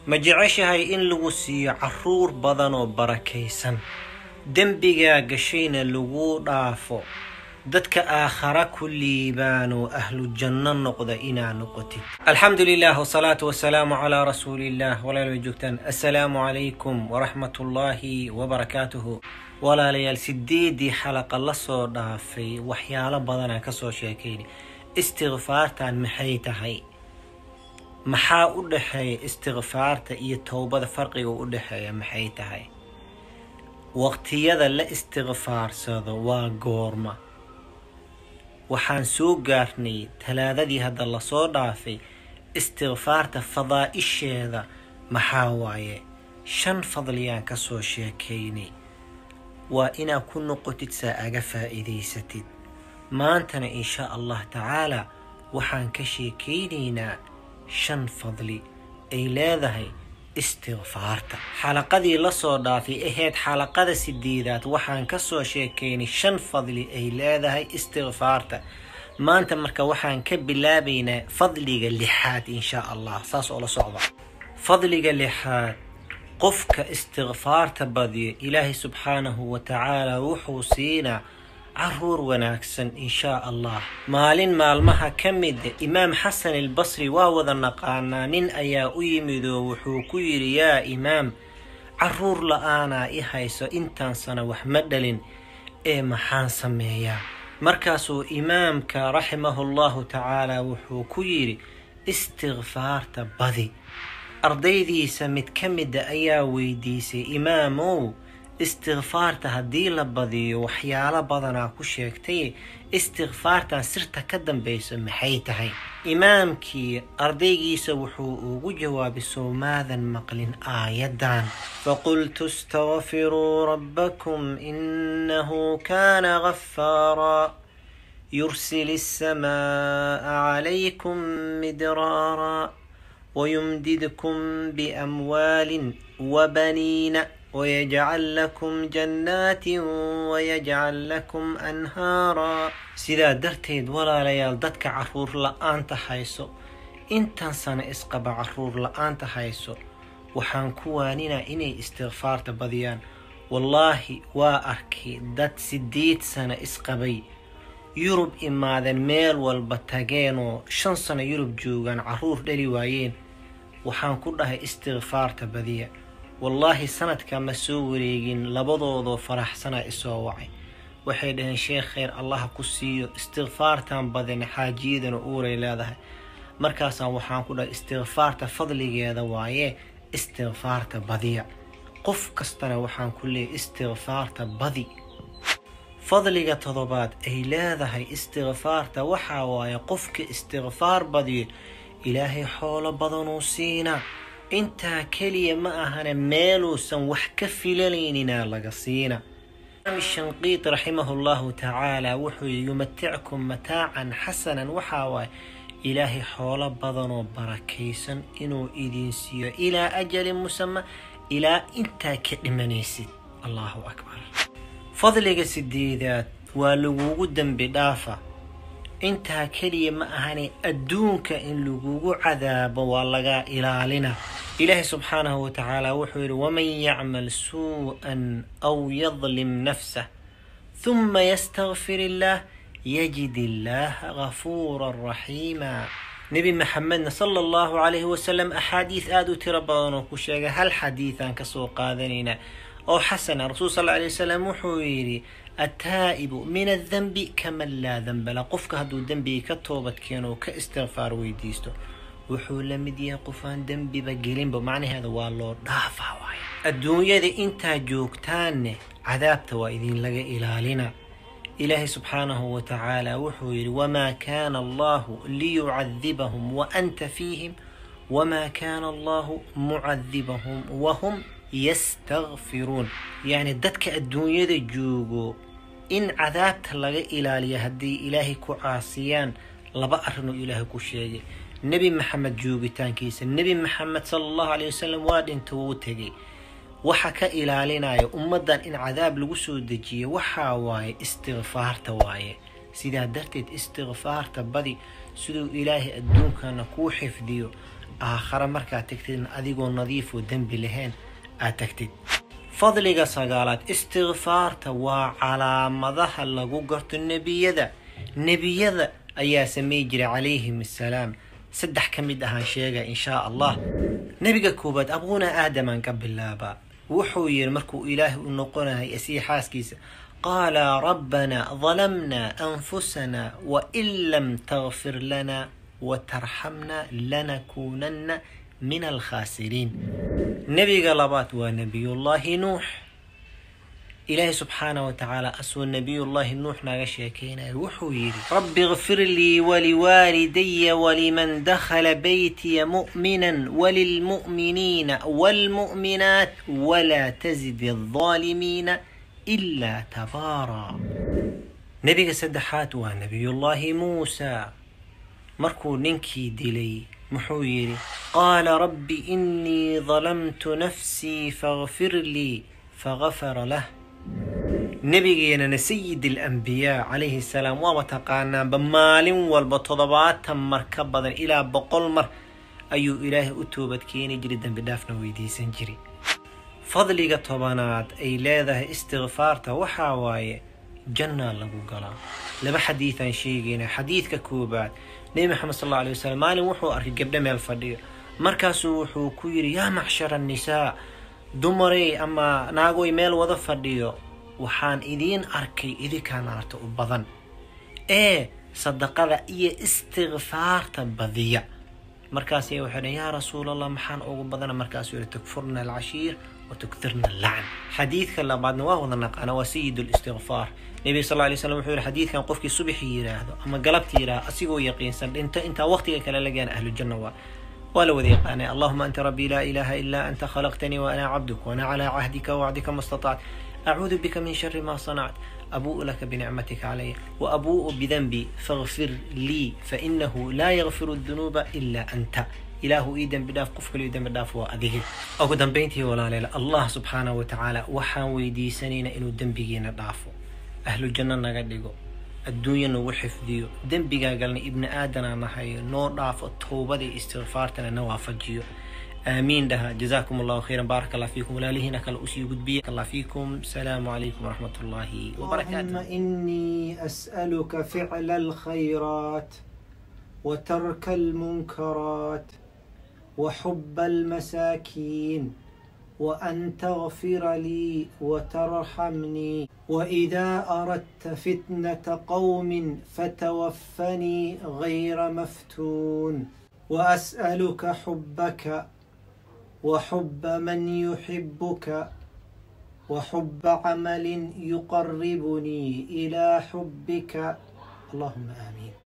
ma jeceshahay in lagu siiyo carruur badan oo barakaysan dembigaa gashayna laguu dhaafo dadka aakhara ku liibaan oo ahlu janno noqda inaa noqotid alxamdu lilah wsalaatu wasalaamu calaa rasuuliillah walaala joogtaan assalaamu calaykum waraxmatullaahi wabarakaatuhu walaalayaal sideedii xalaqa lasoo dhaafay waxyaalo badanaa kasoo sheekayna istikfaartan maxay tahay maxaa u dhexeeya istikfaarta iyo towbada farqiga u dhexeeya maxay tahay waqtiyada la istikfaarsado waa goorma waxaan soo gaarnay talaadadii hadda lasoo dhaafay istikfaarta fadaa-isheeda maxaa waaye shan fadliyaan kasoo sheekaynay waa inaad ku noqotid saa aga faa'iidaysatid maantana insha allah tacaalaa waxaan ka sheekaynaynaa shan fadli ay leedahay istikfaarta xalaqadii lasoo dhaafay ahayd xalaqada sideedaad waxaan kasoo sheekaynay shan fadli ay leedahay istikfaarta maanta marka waxaan ka bilaabaynaa fadliga lixaad insha allah saas oo la socda fadliga lixaad qofka istikfaarta badiyo ilaahay subxaanahu wa tacaala wuxuu siinaa caruur wanaagsan inshaa allah maalin maalmaha ka mida imaam xasan albasri waa wada naqaanaa nin ayaa u yimid oo wuxuu ku yidhi yaa imaam caruur la-aanaa i hayso intaan sana wax ma dhalin ee maxaan sameeyaa markaasuu imaamka raximahullahu tacaala wuxuu ku yidhi istikfaarta badi ardaydiisa mid ka mida ayaa weydiisay imaamow istikfaarta haddii la badiyo waxyaalo badanaa ku sheegtay istikfaartan sirta ka dambaysa maxay tahay imaamkii ardaygiisa wuxuu ugu jawaabay soomaadan maqlin aayadan faqultu istaqfiruu rabbakum inahu kaana gafaaraa yursil السماء عليكم مدرارا ويمددكم بأموال وبنين ويجعل لكم جنات ويجعل لكم أنهارا sidaa darteed walaalayaal dadka caruur la-aanta hayso intan sano isqaba caruur la-aanta hayso waxaan ku waaninaa inay istikfaarta badiyaan wallaahi waa arkay dad sideed sano isqabay yurub imaadeen meel walba tageenoo shan sano yurub joogaan caruur dhali waayeen waxaan ku dhahay istikfaarta badiya wallaahi sanadka ma soo wareegin labadoodoo faraxsanaa isoo wacay waxay dhaheen sheekh kheyr allaha ku siiyo istikfaartan badina xaajiyadana uuray leedahay markaasaan waxaan ku dhahay istikfaarta fadligeeda waaye istikfaarta badiya qof kastana waxaan ku leeyay istikfaarta badi fadliga todobaad ay leedahay istikfaarta waxaa waaye qofka istikfaar badiyo ilaahay xoolo badanuu siinaa intaa keliya ma ahana meeluusan wax ka filanayninaa laga siina imaam shanqiid raximahu llahu tacaala wuxuu yii yumatickum mataacan xasanan waxaa waaye ilaahay xoolo badanoo barakaysan inuu idiin siiyo ilaa ajalin musama ilaa intaa ka dhimanaysid allahu akbar fadliga sideedaad waa lagugu dembi dhaafa intaa keliya ma ahane adduunka in lagugu cadaabo waa laga ilaalina ilaahay subxaanahu wa tacaala wuxuu yidhi waman yacmal suu-an aw yadlim nafsah huma yastakfir illaah yajid illaaha gafuuran raxiima nebi maxamedna sala allahu calayhi wasalam axaadiis aada u tiro badan oo ku sheegay hal xadiidaan kasoo qaadanaynaa oo xasana rasuul sal alay wasalam wuxuu yidhi attaa'ibu min addenbi kaman laa denbala qofka hadduu dembiga ka toobad keeno oo ka istikfaar weydiisto wuxuu la mid yahay qofaan dembiba gelinba macnaheeda waa loo dhaafaa waay adduunyada intaa joogtaanne cadaabta waa idinlaga ilaalina ilaahay subxaanahu wa tacaala wuxuu yidhi wamaa kaana allahu liyucadibahum wa anta fiihim wamaa kaana allahu mucadibahum wahum yastakfiruun yacni dadka adduunyada joogo in cadaabta laga ilaaliyo haddii ilaahay ku caasiyaan laba arrinoo ilaahay ku sheegay nebi maxamed joogitaankiisa nebi maxamed sala allahu caleyh wasalam waa dhinta wuu tegay waxa ka ilaalinaya ummaddan in cadaab lagu soo dejiyo waxaa waaye istikfaarta waaye sidaa darteed istikfaarta badi siduu ilaahay adduunkana kuu xifdiyo aakhare markaad tagtidna adigoo nadiifoo dembi lahayn aad tagtid fadliga sagaalaad istikfaarta waa calaamadaha lagu garto nebiyada nebiyada ayaa samey jiray calayhim assalaam saddex ka mid ahaan sheega inshaa allah nebiga koowaad abuuna aadamaan ka bilaabaa wuxuu yidhi markuu ilaahay u noqonayay asii xaaskiisa qaala rabbanaa dalamnaa anfusanaa wain lam takfir lana watarxamna lanakuunanna min alkhaasiriin nebiga labaad waa nebiyullaahi nuux ilaahay subxaana wa tacaala asoo nebiyullaahi nuux naga sheekeynaya wuxuu yidhi rabbi ikfir lii waliwaalidaya waliman dakhala beytiya mu'minan walilmu'miniina waalmu'minaat walaa tazid aldaalimiina ilaa tabaaraa nebiga saddexaad waa nebiyullaahi muusa markuu ninkii dilay muxuu yidhi qaala rabbi innii dalamtu nafsii fakfir lii fagafara lah nebigeenana sayid alambiyaa calayhi salaam waaba taqaanaanba maalin walba toddobaatan mar ka badan ilaa boqol mar ayuu ilaahay u toobad keeni jiray dembi dhaafna weydiisan jiray fadliga tobanaad ay leedahay istikfaarta waxaa waaye jannaa lagu galaa laba xadiidaan sheegayna xadiidka koobaad nebi maxamed sal alla alay wasalam maalin wuxuu arkay gabdho meel fadhiyo markaasuu wuxuu ku yidhi yaa macshara annisaa dumarey ama naagoy meel wada fadhiyo waxaan idiin arkay idinkaa naarta u badan ee sadaqada iyo istikfaarta badiya markaasay waxay dhhen yaa rasuulallah maxaan ugu badana markaasuu yihi tukfurna alcashiir wa tuktirna alacn xadiidka labaadna waa wada naqaana waa sayid listikfaar nebiga sal lay slam wuxuu yihi xadiidkan qofkii subaxii yidhaahdo ama galabtii yidhaahdo asigoo yaqiinsan dhinto intaa waqtiga kale lagaan ahlujanna waa waa la wada yaqaanay allahuma anta rabbii laa ilaaha ilaa anta khalaqtanii wa ana cabduk waana calaa cahdika wacdika ma statacت أعوذ بك من شر ما صنعت أبوء لك بنعمتك علي وأبوء بذنبي فاغفر لي فإنه لا يغفر الذنوب إلا أنت إله إيدن بداف قفك إيدن بداف وأذيه أو دنبينتي ولا لا الله سبحانه وتعالى وحان ويدي سنين إنو دنبيجينا دافو أهل الجنة نقدقو الدنيا نو حفظيو دنبيجا قالنا ابن آدم نحي نور دافو توبة استغفارتنا نوافجيو آمين لها جزاكم الله خيرا بارك الله فيكم ولا لهنا كلا أسي قدبية الله فيكم السلام عليكم ورحمة الله وبركاته اللهم إني أسألك فعل الخيرات وترك المنكرات وحب المساكين وأن تغفر لي وترحمني وإذا أردت فتنة قوم فتوفني غير مفتون وأسألك حبك وحب من يحبك وحب عمل يقربني إلى حبك اللهم آمين